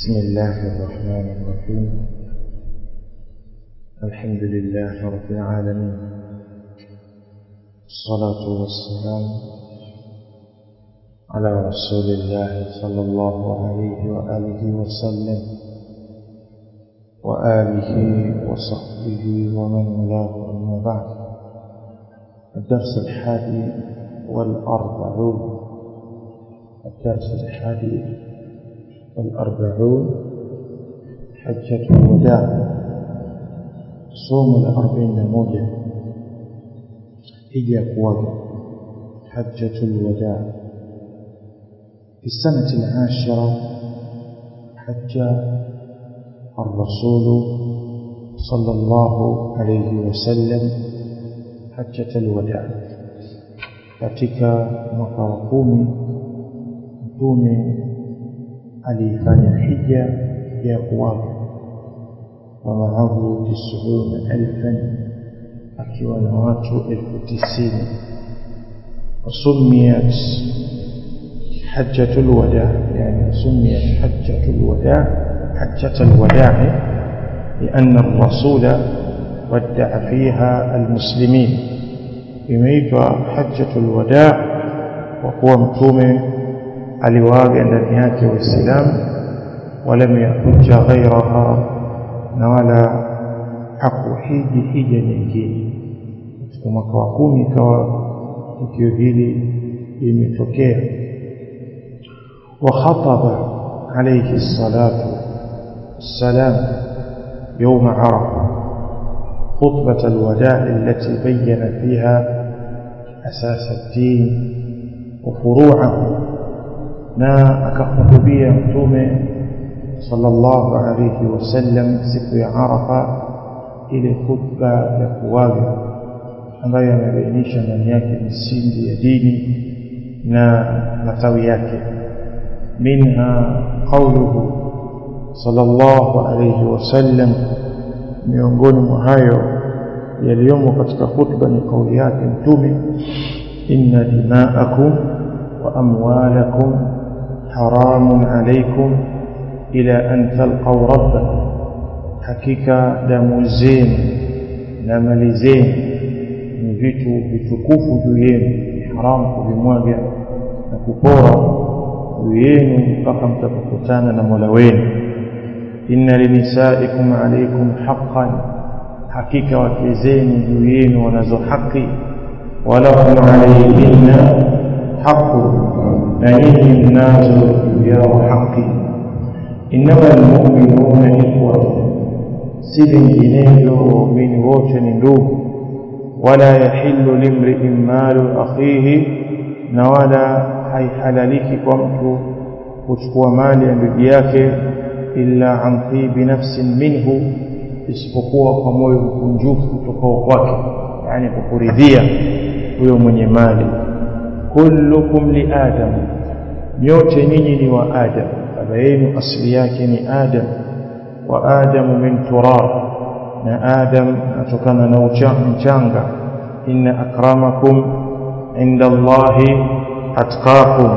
بسم الله الرحمن الرحيم الحمد لله رب العالمين الصلاة والسلام على رسول الله صلى الله عليه وآله وسلم وآله وصحبه ومن والاه أما بعد الدرس الحادي والأربعون الدرس الحادي والأربعون حجة الوداع صوم الأربعين موجة هي قوة حجة الوداع في السنة العاشرة حج الرسول صلى الله عليه وسلم حجة الوداع katika mwaka wa kumi mtume aliifanya hija ya kuwaga wa maahu tisuna alfan akiwa na watu elfu tisini wasumiyat حجة الوداع يعني سميت حجة الوداع حجة الوداع لأن الرسول ودع فيها المسلمين imeitwa hajjatul wada kwa kuwa mtume aliwaaga ndani yake waislamu walam yahuja ghairaha na wala hakuhiji hija nyingine katika mwaka wa kumi ikawa tukio hili limetokea وخطب عليه الصلاة والسلام يوم عرفة خطبة الوداع التي بين فيها أساس الدين وفروعه na akahutubia mtume sallallahu alayhi wasallam siku ya Arafa ile khutba ya kuwaga ambayo amebainisha ndani yake misingi ya dini na matawi yake minha qawluhu sallallahu alayhi wasallam miongoni mwa hayo yaliyomo katika khutba ni kauli yake mtume inna dima'akum wa amwalakum haramun alaykum ila an talqaw rabbakum hakika damu zenu na mali zenu ni vitu vitukufu juu yenu ni haramu kuvimwaga na kupora juu yenu mpaka mtakapokutana na Mola wenu inna linisaikum alaykum haqqan hakika wake zenu juu yenu wanazo haki walakum alayhinna haqqun na nyinyi mnazo juu yao haki innama almu'minuna ikhwatun si vinginevyo waumini wote ni ndugu wala yahillu limri'in malu akhihi na wala haihalaliki kwa mtu kuchukua mali ya ndugu yake illa an tibi nafsin minhu isipokuwa kwa moyo mkunjufu kutokao kwake yani kwa kuridhia huyo mwenye mali kullukum li adam nyote nyinyi ni wa adam baba yenu asili yake ni adam wa adamu min turab na adam atokana na mchanga inna akramakum inda allahi atqakum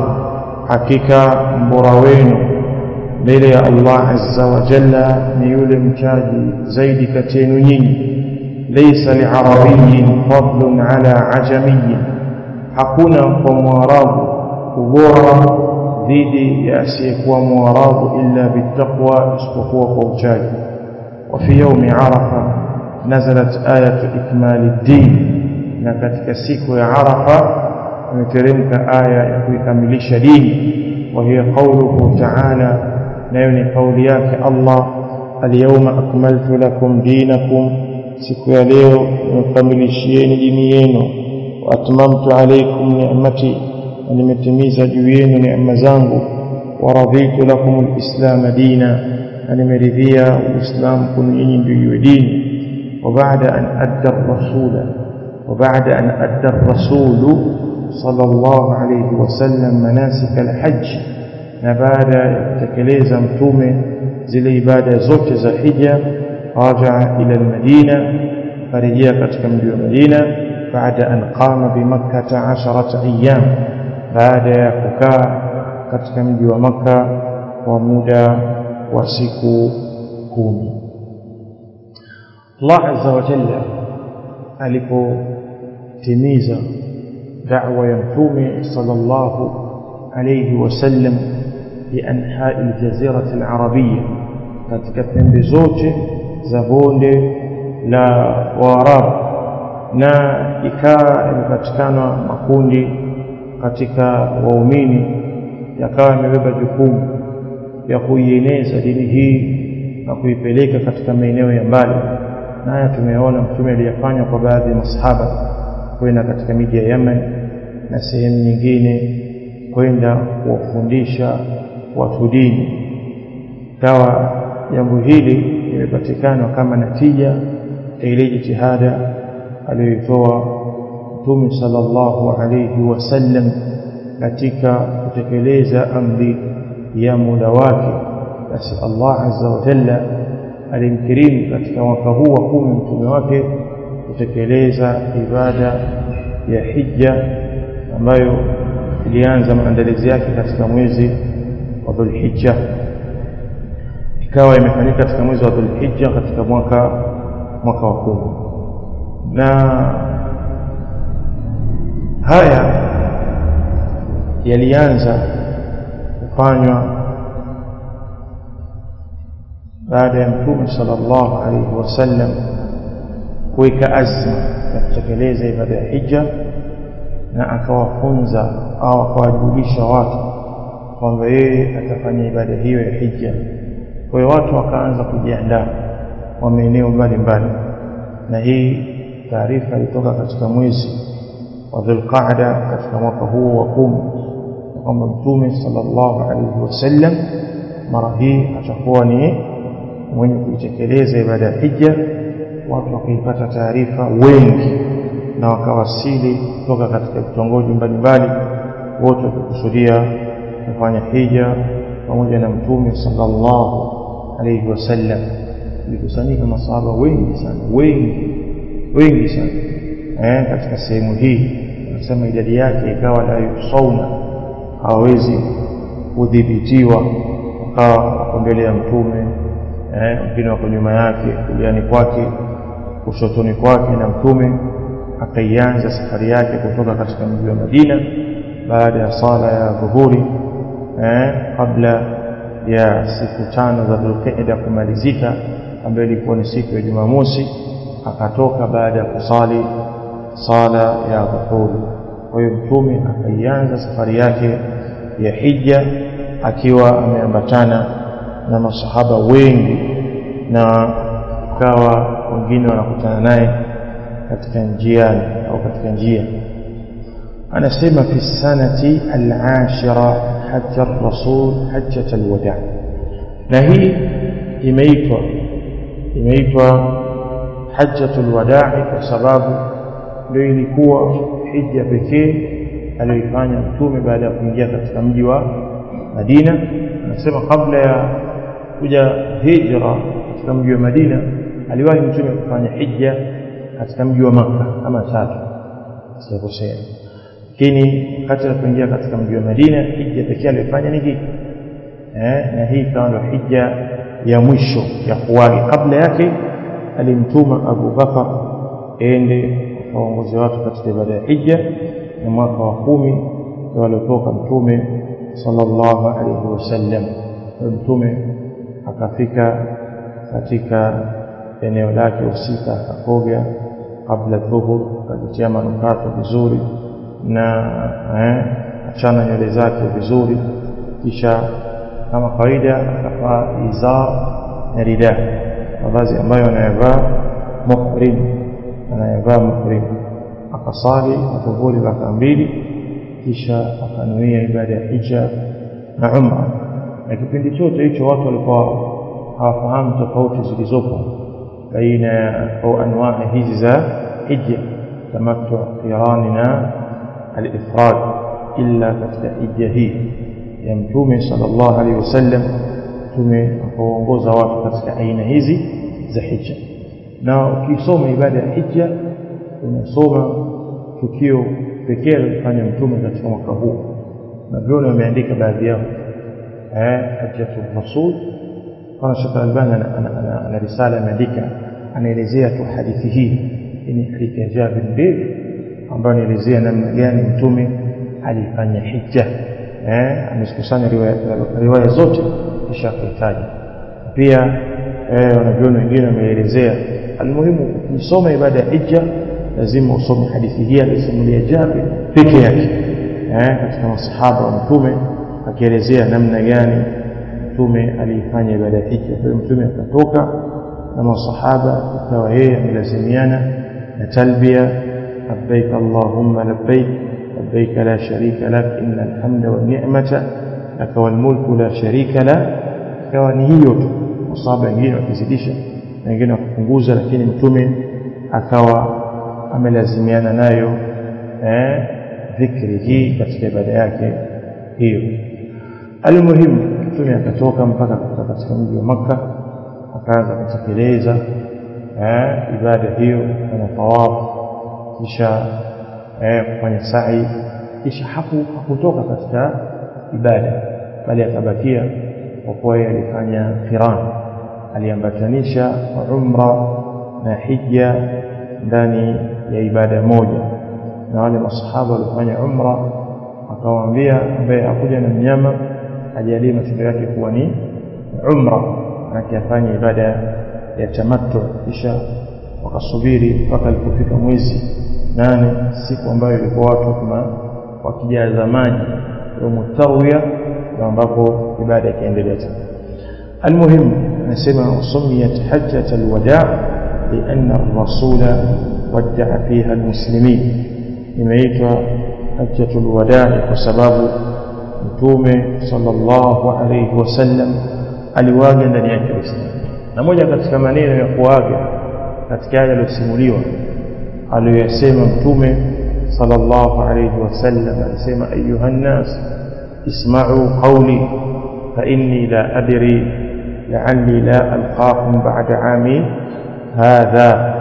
hakika mbora wenu mbele ya Allah azza wa jalla ni yule mchaji zaidi kati yenu nyinyi laysa li'arabiyyin fadlun ala ajamiyyin hakuna kwa mwarabu ubora dhidi ya asiyekuwa mwarabu illa bittaqwa isipokuwa kwa uchaji wa fi yawmi arafa nazalat ayatu ikmali din na katika siku ya arafa imeteremka aya ya kuikamilisha dini wa hiya qawluhu ta'ala nayo ni kauli yake Allah alyawma akmaltu lakum dinakum siku ya leo nimekamilishieni dini yenu wa atmamtu alaykum ni'mati na nimetimiza juu yenu neema zangu wa raditu lakum alislam dina na nimeridhia uislamu kwenu nyinyi ndio iwe dini wa baada an adda rasula wa baada an adda rasulu sallallahu alayhi wasallam manasik alhajj na baada ya kutekeleza mtume zile ibada zote za hija rajaa ila almadina farejea katika mji wa Madina baada an qama bimakkah 10 ayyam baada ya kukaa katika mji wa maka kwa muda wa siku kumi Allah azza wa jalla alipotimiza da'wa ya mtume sallallahu alayhi wasallam bianhai aljazirati alarabiyya katika pembe zote za bonde la Waarabu na ikawa imepatikana makundi katika waumini yakawa yamebeba jukumu ya kuieneza dini hii na kuipeleka katika maeneo ya mbali na haya tumeona mtume aliyafanya kwa baadhi ya masahaba kwenda katika miji ya Yemen na sehemu nyingine kwenda kuwafundisha watu dini kawa jambo hili limepatikana kama natija ya ile jitihada aliyoitoa mtume sallallahu alayhi wasallam katika kutekeleza amri ya muda wake basi Allah azza wa jalla alimkirimu katika mwaka huu wa kumi mtume wake kutekeleza ibada ya hija ambayo ilianza maandalizi yake katika mwezi wa Dhulhijja ikawa imefanyika katika mwezi wa Dhulhijja katika mwaka mwaka wa kumi na haya yalianza kufanywa baada ya mtume sallallahu alaihi wasallam kuweka azma ya kutekeleza ibada ya hija na akawafunza au akawajulisha watu kwamba yeye atafanya ibada hiyo ya hija kwa hiyo watu wakaanza kujiandaa wa maeneo mbalimbali na hii taarifa ilitoka katika mwezi wa Dhulqaada katika mwaka huu wa kumi kwamba mtume sallallahu alaihi wasallam mara hii atakuwa ni mwenye kuitekeleza ibada ya hija watu wakaipata taarifa wengi na wakawasili kutoka katika vitongoji mbalimbali wote wakikusudia kufanya hija pamoja na mtume sallallahu alaihi wasallam ilikusanyika masahaba wengi sana wengi wengi sana eh, katika sehemu hii nasema idadi yake ikawa la yusauna hawawezi kudhibitiwa wakawa wako mbele ya mtume wengine eh, wako nyuma yake kuliani kwake kushotoni kwake na mtume akaianza safari yake kutoka katika mji wa Madina baada ya sala ya dhuhuri eh, kabla ya siku tano za Dhulqa'da kumalizika ambayo ilikuwa ni siku ya Jumamosi akatoka baada ya kusali sala ya dhuhuri kwa hiyo mtume akaianza safari yake ya hija akiwa ameambatana na masahaba wengi na kawa wengine wanakutana naye katika njiani au katika njia anasema fi sanati al-ashira hajja rasul hajjat al-wada na hii imeitwa imeitwa hajjatul wadaa kwa sababu ndio ilikuwa hija pekee aliyoifanya mtume baada ya kuingia katika mji wa Madina anasema kabla ya kuja hijra katika mji wa Madina aliwahi mtume kufanya hija katika mji wa Makka kama tatu sikosea lakini wakati alipoingia katika mji wa Madina hija pekee aliyofanya ni hii eh, na hii ikawa ndio hija ya mwisho ya kuwahi kabla yake alimtuma Abu Bakar ende waongozi watu katika ibada ya hija na mwaka wa kumi ndio aliotoka mtume sallallahu alaihi wasallam mtume akafika katika eneo lake husika akakoga kabla dhuhur akajitia manukato vizuri na eh, achana nywele zake vizuri kisha kama kawaida akavaa izar na rida mavazi ambayo anayavaa muhrim anayavaa muhrim akasali dhuhuri raka mbili kisha akanuia ibada ya hija na umra na kipindi chote hicho watu walikuwa hawafahamu tofauti zilizopo baina ya au anwaa hizi za hija tamattu qirani na al-ifrad illa katika hija hii ya mtume sallallahu alaihi wasallam mtume akaongoza watu katika aina hizi za hija na ukisoma ibada ya hija unasoma tukio pekee alilofanya mtume katika mwaka huu na vione wameandika baadhi yao eh hajjatul rasul kama Sheikh Albani ana risala ameandika anaelezea tu hadithi hii ni hadithi ya Jabir ndefu ambayo anaelezea namna gani mtume alifanya hija eh amekusanya riwaya, riwaya zote kisha kuitaja pia eh wanavyoni wengine wameelezea almuhimu ukisoma ibada ya hija lazima usome hadithi hii alisimulia Jabir peke yake eh katika masahaba wa mtume akielezea namna gani mtume aliifanya ibada ya hija kwa mtume akatoka na masahaba ikawa yeye amelazimiana na talbia labbaik allahumma labbaik labbaik la sharika lak inna alhamda wan ni'mata lak wal mulku la sharika la ikawa ni hiyo tu masahaba wengine wakizidisha na wengine wakipunguza lakini mtume akawa amelazimiana nayo eh dhikri hii katika ibada yake hiyo almuhimu mtume akatoka mpaka katika mji wa makka akaanza kutekeleza eh ibada hiyo kufanya tawafu kisha eh kufanya sa'i kisha haku hakutoka katika ibada bali akabakia kwa kuwa yeye alifanya qiran aliambatanisha umra na hija ndani ya ibada moja na wale masahaba walifanya umra akawaambia ambaye hakuja na mnyama ajalie matendo yake kuwa ni umra akifanya ibada ya tamattu kisha wakasubiri mpaka alipofika mwezi nane siku ambayo ilikuwa watu kama wakijaza maji yomu tarwiya ambapo ibada ikaendelea tena المهم نسمع سميت حجة الوداع لأن الرسول ودع فيها المسلمين imeitwa hajjatul wadaa kwa sababu mtume sallallahu alayhi wasallam aliwaga ndani yake Uislamu na moja katika maneno ya kuaga katika yale yaliyosimuliwa aliyosema mtume sallallahu alayhi wasallam alisema ayuha nas isma'u qawli fa inni la adri la'alli la alqakum ba'da 'ami hadha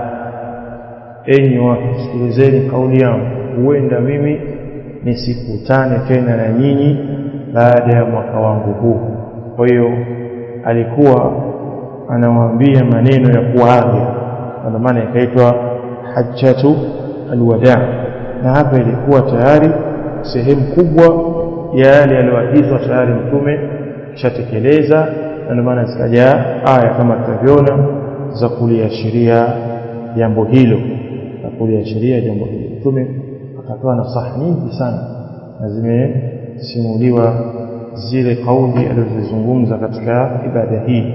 enyi watu sikilizeni kauli yangu huenda mimi nisikutane tena na nyinyi baada ya mwaka wangu huu kwa hiyo alikuwa anawaambia maneno ya kuaga ndio maana ikaitwa hajjatu alwadaa na hapa ilikuwa tayari sehemu kubwa ya yale aliyoagizwa tayari mtume kishatekeleza na ndio maana zikaja aya kama tutavyoona za kuliashiria jambo hilo za kuliashiria jambo hilo mtume akatoa nasaha nyingi sana na zimesimuliwa zile kauli alizozungumza katika ibada hii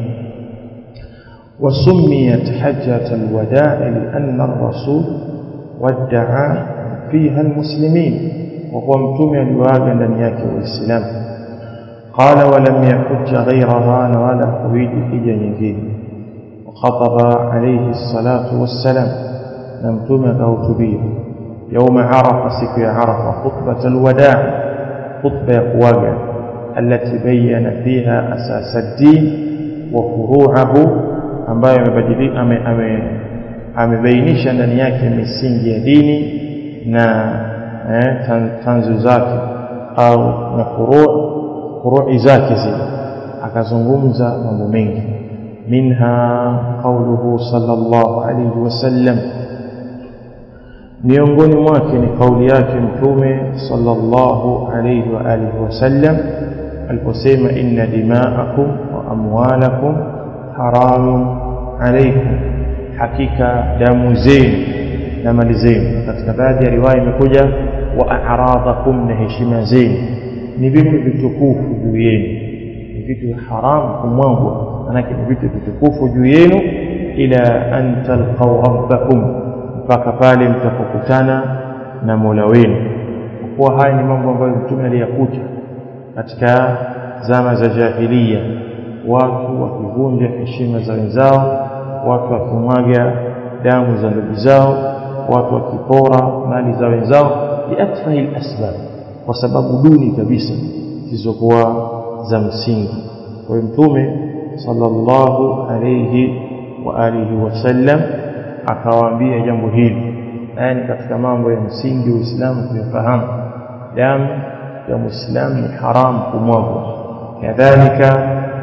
وسميت حجة الوداع لأن الرسول ودع فيها المسلمين وهو متوم الواقع لن يأتي الإسلام قال ولم يحج غيرها ولا قويد حجة ينجين وخطب عليه الصلاة والسلام نمتوم كوتبيه يوم عرف سكي عرف خطبة الوداع خطبة قواقع التي بين فيها أساس الدين وفروعه ambayo amebadilika ame, ame, amebainisha ndani yake misingi ya dini na eh, tan, tanzu zake au na furu furui zake zile akazungumza mambo mengi minha qauluhu sallallahu alayhi wasallam miongoni mwake ni kauli yake mtume sallallahu alayhi wa alihi wasallam aliposema inna dima'akum wa amwalakum haramun alaykum hakika damu zenu na mali zenu katika baadhi ya riwaya imekuja wa a'radhakum na heshima zenu ni vitu vitukufu juu yenu ni vitu haramu kumwangwa manake ni vitu vitukufu juu yenu ila an talqaw rabbakum mpaka pale mtakapokutana na Mola wenu kwa kuwa haya ni mambo ambayo mtume aliyakuta katika zama za jahiliya watu wakivunja heshima za wenzao watu wakimwaga damu za ndugu zao watu wakipora mali za wenzao biatfahi asbab kwa sababu duni kabisa zilizokuwa za msingi kwa hiyo mtume sallallahu alayhi wa alihi wasallam akawaambia jambo hili haya ni katika mambo ya msingi uislamu kuyafahamu damu ya muislamu ni haramu kumwagwa kadhalika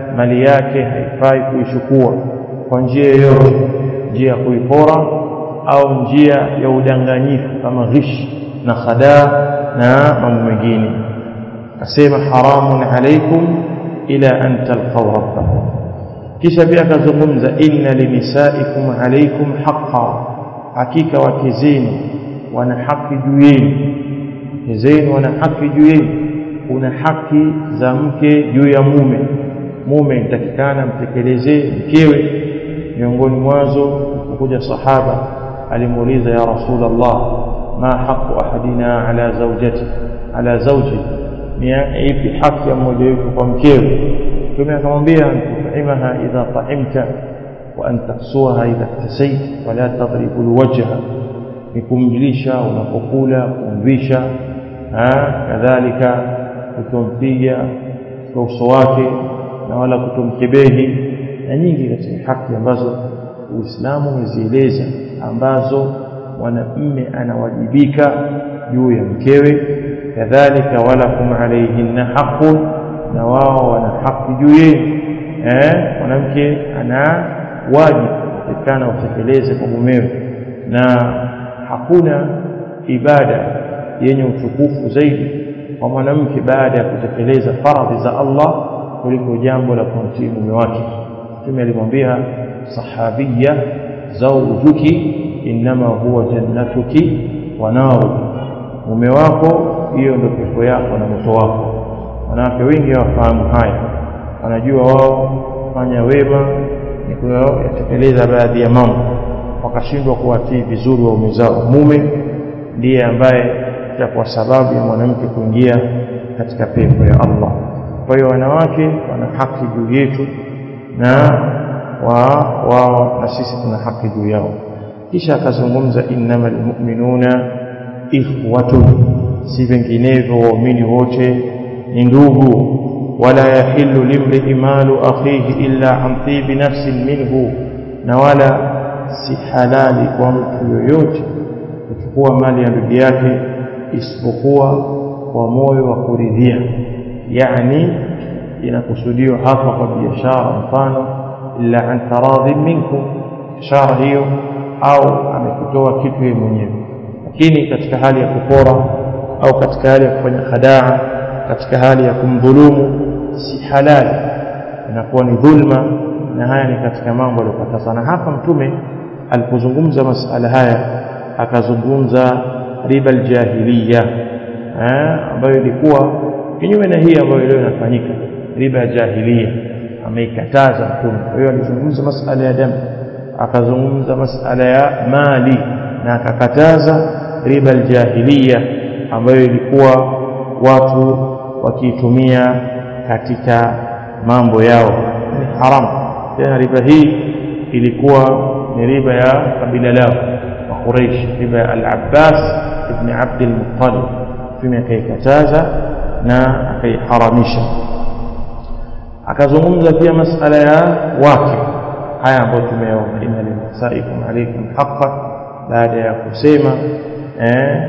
mali yake haifai kuichukua kwa njia yoyote njia ya kuipora au njia ya udanganyifu kama ghish na khadaa na mambo mengine asema haramun alaikum ila an talqaw rabbakum kisha pia akazungumza inna linisaikum alaikum haqqan hakika wake zenu wana haki juu yenu wake zenu wana haki juu yenu kuna haki za mke juu ya mume mume inatakikana mtekelezee mkewe miongoni mwazo kuja sahaba alimuuliza ya rasulullah ma haqu ahadina ala zawjati ala zawji ni ipi haki ya mmoja wetu kwa mkewe mtume akamwambia tutaimaha idha taimta wa an taksuha idha iktasait wala tadribu alwajha ni kumjilisha unapokula kumvisha kadhalika kutompiga kwa uso wake na wala kutomkebehi na nyingi katika haki ambazo Uislamu umezieleza ambazo mwanamume anawajibika juu ya mkewe kadhalika walakum alayhinna haqqun na wao wana haki juu yenu eh mwanamke ana wajibu kutekana utekeleze kwa mumewe na hakuna ibada yenye utukufu zaidi kwa mwanamke baada ya kutekeleza faradhi za Allah kuliko jambo la kumtii mume wake Mtume alimwambia sahabia zawjuki inma huwa jannatuki wa naru mume wako hiyo ndio pepo yako na moto wako wanawake wengi hawafahamu haya wanajua wao fanya wema ni kuyatekeleza baadhi ya mambo wakashindwa kuwatii vizuri waume zao mume ndiye ambaye itakuwa sababu ya mwanamke kuingia katika pepo ya Allah kwa hiyo wanawake wana haki juu yetu na wao wa, na sisi tuna haki juu yao kisha akazungumza innamal mu'minuna ikhwatun si vinginevyo waumini wote ni ndugu wala yahillu limri malu akhihi illa an tibi nafsin minhu na wala si halali kwa mtu yoyote kuchukua mali ya ndugu yake isipokuwa kwa moyo wa kuridhia yani inakusudiwa hapa kwa biashara mfano illa an taradhi minkum biashara hiyo au amekutoa kitu yeye mwenyewe lakini katika hali ya kupora au katika hali ya kufanya khadaa katika hali ya kumdhulumu si halali inakuwa ni dhulma na haya ni katika mambo aliyokataza na hapa mtume alipozungumza masala haya akazungumza riba aljahiliya ambayo ilikuwa kinyume na hii ambayo leo inafanyika riba ya jahiliya ameikataza mtume kwa hiyo alizungumza masala ya damu akazungumza masala ya mali na akakataza riba aljahiliya ambayo ilikuwa watu wakiitumia katika mambo yao ni haramu tena riba hii ilikuwa ni riba ya kabila lao wa Quraysh riba ya al-Abbas ibn Abd al-Muttalib mtume akaikataza na akaiharamisha akazungumza pia masala ya wake haya ambayo tumeona inna linisaikum alaykum haqqan baada ya kusema eh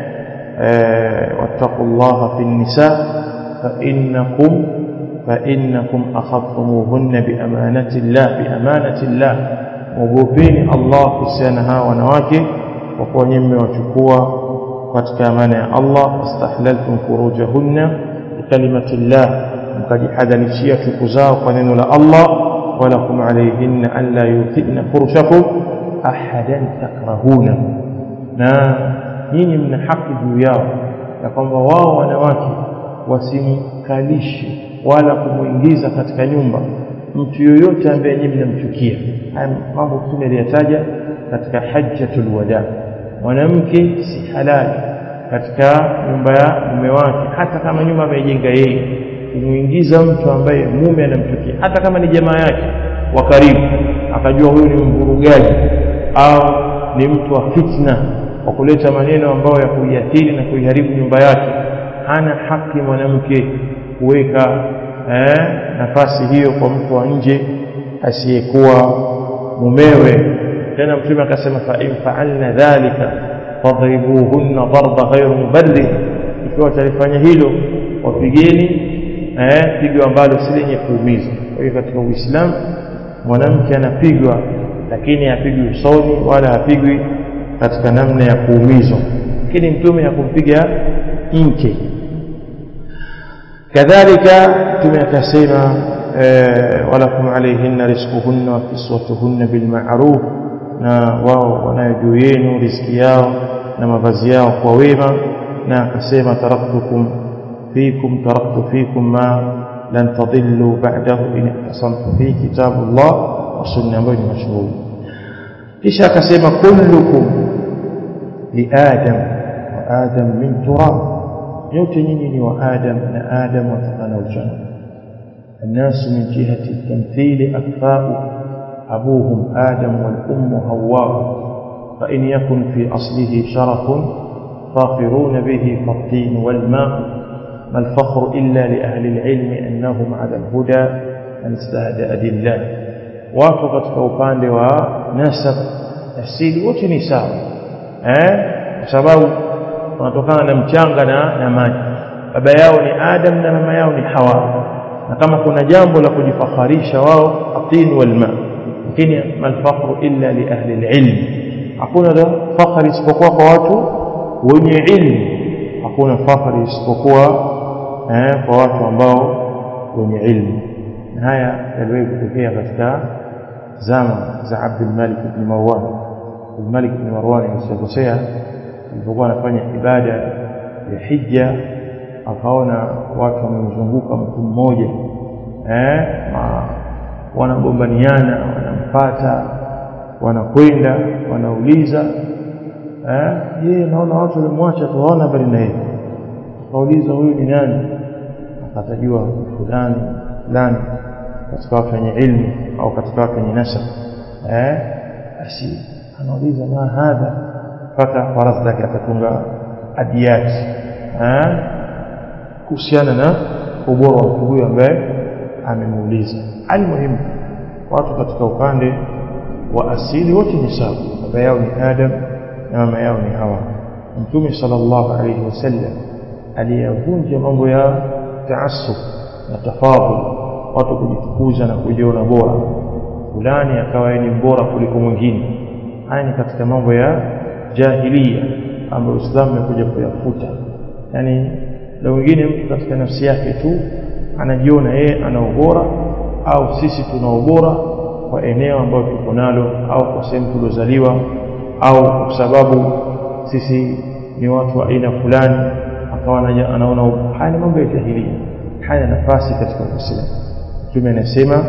wattaqullaha fi nisa fa innakum fa innakum akhadtumuhunna bi amanati llah bi amanati llah mwogopeni Allah kuhusiana hawa wanawake kwa kuwa nyinyi mmewachukua katika amana ya Allah wastahlaltum furujahunna bikalimati llah mkajihadharishia chuku zao kwa neno la Allah walakum alayhinna an la yuthina furushakum ahadan takrahuna na nyinyi mna haki juu yao ya kwamba wao wanawake wasimkalishe wala kumwingiza katika nyumba mtu yoyote ambaye nyinyi mnamchukia haya mambo mtume aliyataja katika hajjatul wada mwanamke si halali katika nyumba ya mume wake hata kama nyumba ameijenga yeye kumwingiza mtu ambaye mume anamchukia hata kama ni jamaa yake wa karibu akajua huyu ni mvurugaji au ni mtu wa fitna wa kuleta maneno ambayo ya kuiathiri na kuiharibu nyumba yake hana haki mwanamke kuweka eh, nafasi hiyo kwa mtu wa nje asiyekuwa mumewe tena mtume akasema fa in fa'alna dhalika fadribuhunna darba ghayru mubarrid ikiwa talifanya hilo wapigeni eh, pigo ambalo si lenye kuumiza kwa hiyo katika uislamu mwanamke anapigwa lakini hapigwi usoni wala hapigwi katika namna ya kuumizwa lakini mtume hakumpiga mke kadhalika mtume akasema walakum alayhinna rizquhunna wa kiswatuhunna bilma'ruf na wao wanayo juu yenu riziki yao na mavazi yao kwa wema na akasema taraktukum fikum taraktu fikum ma lan tadillu ba'dahu in ihtasamtu fi kitabullah wa sunna ambayo ni mashuhuri kisha akasema kullukum li adam wa adam min turab yote nyinyi ni wa adam na adam watokana uchana الناس من جهة التمثيل أكفاء أبوهم آدم والأم هواء فإن يكن في أصله شرف فاخرون به فالطين والماء ما الفخر إلا لأهل العلم أنهم على الهدى من استهدأ لله وافقت كوبان ونسب asili wote ni sawa eh kwa sababu wanatokana na mchanga na, na maji baba yao ni Adam na mama yao ni Hawa na kama kuna jambo la kujifakharisha wao atin wal ma lakini malfaqru illa li ahli alilm hakuna la fakhari isipokuwa kwa watu wenye ilmu hakuna fakhari isipokuwa eh, kwa watu ambao wenye ilmu na haya yaliwahi kutokea katika zama za Abdul Malik ibn Marwan Abdul Malik ibn Marwan msikosea alipokuwa anafanya ibada ya hija akaona watu wamemzunguka mtu mmoja eh wanagombaniana wanampata wanakwenda wanauliza eh yeye naona watu walimwacha tuwaona bali na yeye akauliza huyu ni nani akatajua fulani fulani katika watu wenye ilmu au katika watu wenye nasab eh basi anauliza ma hadha mpaka faradhi zake akatunga adiyat eh kuhusiana na ubora wa mtu huyu ambaye amemuuliza almuhimu watu katika upande wa asili wote ni sawa baba yao ni Adam na mama yao ni Hawa Mtume sallallahu alayhi wasallam aliyavunja mambo ya taassub na tafadhul watu kujitukuza na kujiona bora fulani akawa ni bora kuliko mwingine haya ni katika mambo ya jahilia ambayo Uislamu umekuja kuyafuta yani na wengine mtu katika nafsi yake tu anajiona yeye ana ubora au sisi tuna ubora kwa eneo ambalo tuko nalo au kwa sehemu tuliozaliwa au kwa sababu sisi ni watu wa aina fulani akawa anaona haya ni mambo ya jahilia haya nafasi katika Uislamu Mtume anasema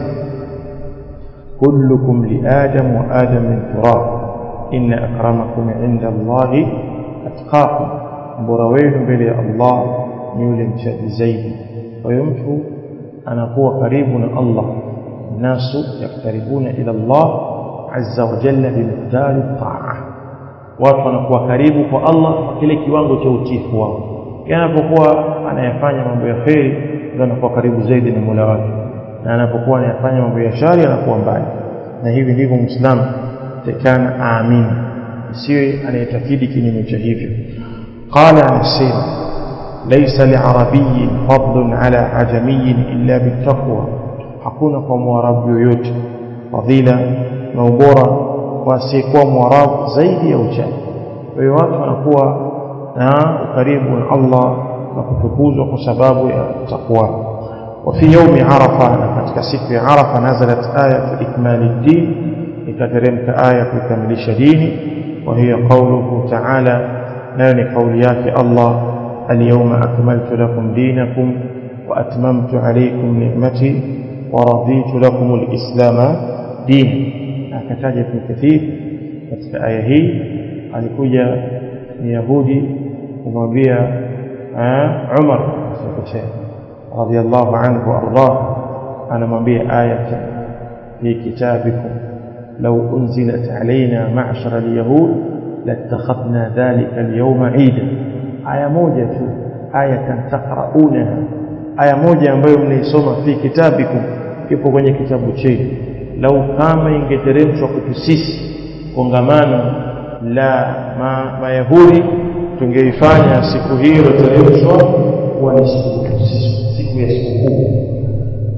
kullukum li adam wa adam min turab inna akramakum inda Allahi atqakum mbora wenu mbele ya Allah ni yule mchaji zaidi kwa hiyo mtu anakuwa karibu na Allah nasu yaktaribuna ila Allah azza wa jalla bimiqdari taa watu wanakuwa karibu kwa Allah kwa kile kiwango cha utiifu wao anapokuwa anayafanya mambo ya kheri ndio anakuwa karibu zaidi na Mola wake na anapokuwa anayafanya mambo ya shari anakuwa mbali na hivi ndivyo muislamu tekana aamini isiwe anayetakidi kinyume cha hivyo qala anasema laysa liarabiyin fadlun ala ajamiyin illa bittaqwa hakuna kwa mwarabu yoyote fadhila na ubora kwa asiyekuwa mwarabu zaidi ya uchaji kwa hiyo watu wanakuwa na ukaribu na Allah na kutukuzwa kwa sababu ya takwa وفي يوم عرفة katika siku ya Arafa nazalat ayatu ikmali din ikateremka aya kukamilisha dini وهي قوله تعالى nayo ni kauli yake Allah اليوم أكملت لكم دينكم وأتممت عليكم نعمتي ورضيت لكم الإسلام دينا akataja Ibn Kathir katika aya hii alikuja ni Yahudi kumwambia Umar sikosea radiyallahu anhu wardah anamwambia ayata fi kitabikum law unzilat alaina ma'shara alyahud latakhadna dhalika alyawma 'ida aya moja tu ayatan taqra'unaha aya moja ambayo mnaisoma fi kitabikum kipo kwenye kitabu chenu lau kama ingeteremshwa kwetu sisi kongamano la ma, mayahudi tungeifanya siku hiyo iliyoteremshwa kuwa ni siku ya sikukuu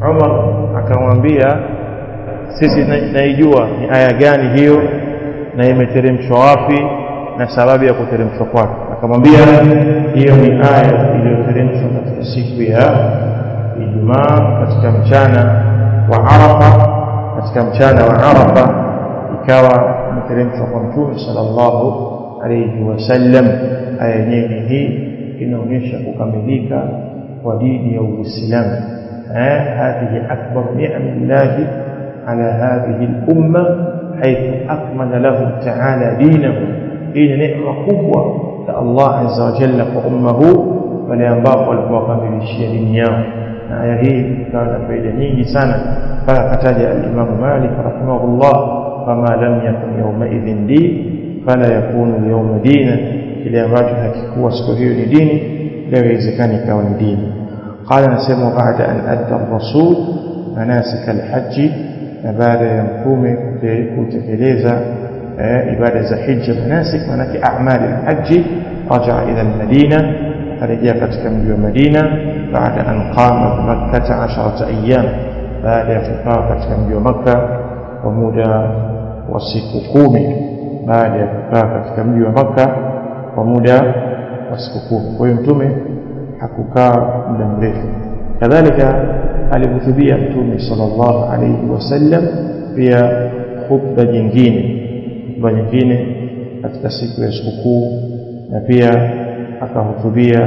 Umar akamwambia sisi naijua ni aya gani hiyo na imeteremshwa wapi na sababu ya kuteremshwa kwake akamwambia hiyo ni aya iliyoteremshwa katika siku ya Ijumaa katika mchana wa Arafa katika mchana wa Arafa ikawa imeteremshwa kwa Mtume sallallahu alayhi wasallam aya yenyewe hii inaonyesha kukamilika kwa dini ya Uislamu هذه أكبر نعم الله على هذه الأمة حيث أكمل له تعالى دينه هي نعمة قوة الله عز وجل وأمه ولينباق والبوقم بالشيء دنياه aya hii ikawa na faida nyingi sana mpaka akataja alimamu malik rahimahullah fama lam yakun yaumaidhin din fala yakunu yauma dina kile ambacho hakikuwa siku hiyo ni dini leo iwezekani ikawa ni dini قال نسمع بعد أن أدى الرسول مناسك الحج بعد يمكوم كتكليزا عبادة حج مناسك مناك أعمال الحج رجع إلى المدينة فرجع كتكم المدينة بعد أن قام بمكة عشرة أيام بعد يفقى كتكم مكة ومدى وسككومي بعد يفقى كتكم مكة ومدى وسككومي ويمتمي hakukaa muda mrefu kadhalika alihutubia mtume sallallahu alayhi wasallam pia khutba nyingine khutba nyingine katika siku ya sikukuu na pia akahutubia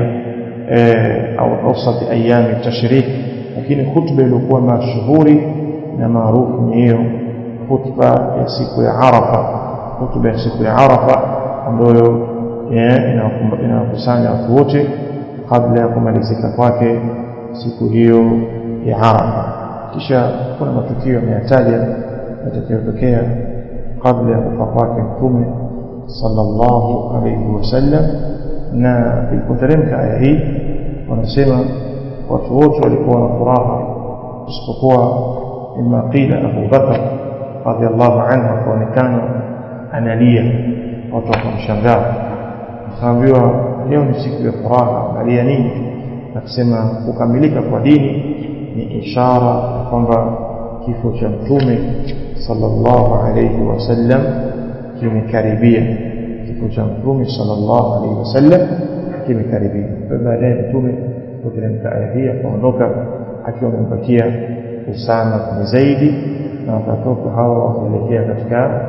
au awsati ayami tashrik lakini khutba iliyokuwa mashuhuri na maarufu ni hiyo khutba ya siku ya Arafa khutba ya siku ya Arafa ambayo inawakusanya watu wote kabla ya kumalizika kwake siku hiyo ya Arafa. Kisha kuna matukio yameyataja yatakayotokea kabla ya kufa kwake Mtume sallallahu alayhi wasallam, na ilipoteremka aya hii wanasema watu wote walikuwa na furaha isipokuwa mima qila Abu Bakar radhiallahu anhu akaonekana analia, watu wakamshangaa, akaambiwa leo ni siku ya furaha angalia nini akisema kukamilika kwa dini ni ishara kwamba kifo cha mtume sallallahu alayhi wasallam kimekaribia kifo cha mtume sallallahu alayhi wasallam kimekaribia baadaye mtume kuteremka aya hii akaondoka akiwa amempatia Usama bin Zaidi na wakatoka hawa wakaelekea katika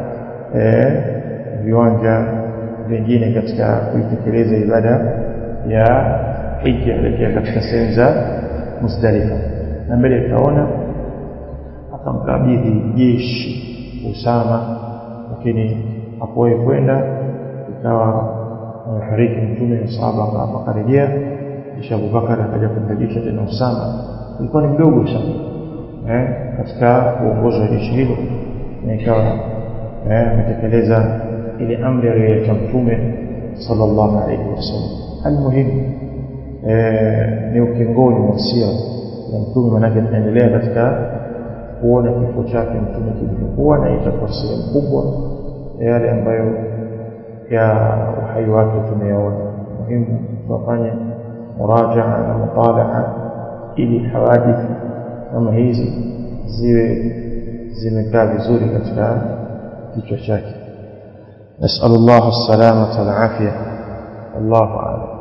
viwanja vingine katika kuitekeleza ibada ya hija elekea katika sehemu za Muzdalifa na mbele tutaona akamkabidhi jeshi Usama lakini hakuwahi kwenda ikawa amefariki mtume na sahaba akarejea kisha Abubakar akaja kumrejesha tena Usama ilikuwa ni mdogo sana eh, katika uongozi wa jeshi hilo na ikawa ametekeleza ile amri aliyoacha mtume sallallahu alaihi wasallam almuhimu ni ukingoni mwa sira ya mtume manake tunaendelea katika kuona kifo chake mtume kilivyokuwa na itakuwa sehemu kubwa ya yale ambayo ya uhai wake tumeyaona muhimu tuwafanye murajaa na mutalaa ili hawadithi kama hizi ziwe zimekaa vizuri katika kichwa chake نسأل الله السلامة والعافية والله أعلم